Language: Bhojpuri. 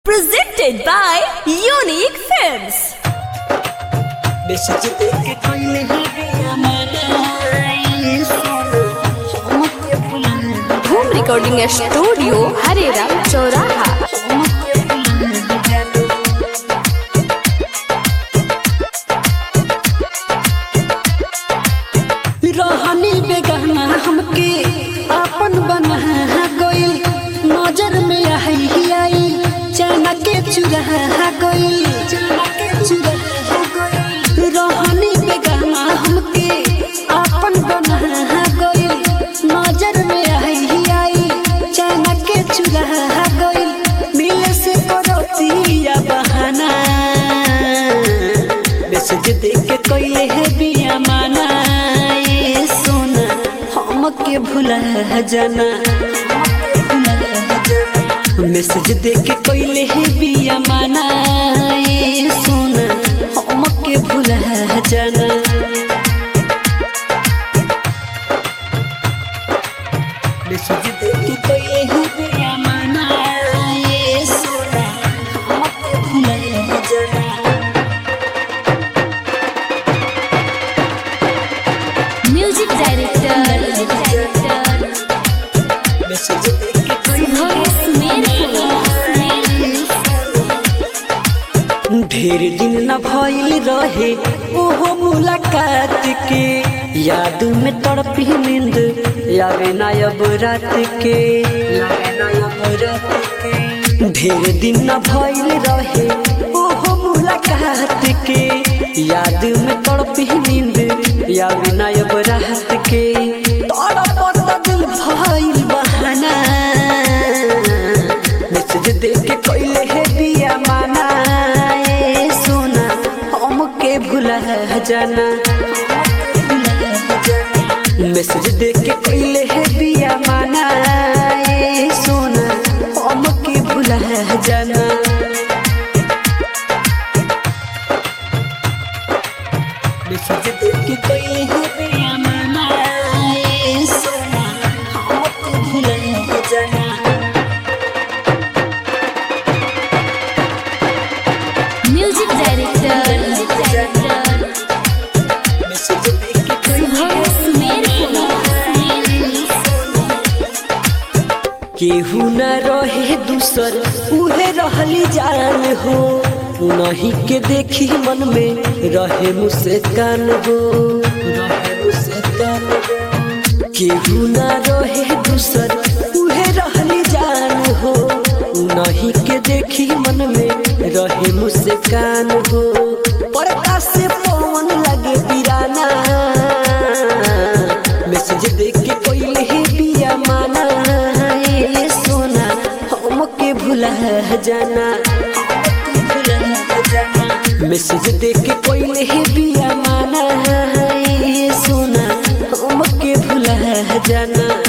Presented by Unique Films. Message देके कोई नहीं गया मैंने सुनो हमके बुला Home Recording Studio, Harera, Choraha. रहनी बेगाना हमके अपन बना गइल नजर में आई आई चना के चुरा गइल चना के चुरा गइल रहनी बेगाना हमके अपन बना गइल नजर में आई आई चना के चुरा गइल मिले से करतिया बहाना मैसेज देके कइले है बिया माना ये सोना हमके भुला जाना मैसेज देके कइले है बिया माना ये सोना हमके भुला जाना मैसेज देके कइले है बिया माना ये सोना हमके भुला जाना Music Director. मैसेज देके कइले ढेर दिन न भइल रहे ओहो मुलाकात के याद में तड़पी नींद यावे ना अब रात के यावे ना अब रात के ढेर दिन न भइल रहे ओहो मुलाकात के याद में तड़पी नींद यावे ना अब रात के तड़पत दिल भइल बहाना मैसेज देके कइले है बिया माना ए सोना हमके भुला जाना मैसेज देके कइले है बिया माना ए सोना हमके भुला जाना मैसेज देके कइले है बिया माना ए सोना हमके भुला जाना Music Director. मैसेज देके कइले केहू न रहे दूसर उहे रहली जान हो नहीं के देखी मन में रहे मुस्कान हो रहे मुस्कान हो केहू न रहे दूसर उहे रहली जान हो नहीं के देखी मन में रहे मुस्कान हो पर्दा से पवन लगे पिराना मैसेज देख के कोई ही बिया माना ये सोना हमके भुला जाना मैसेज देख के कोई ही बिया माना ये सोना हमके भुला जाना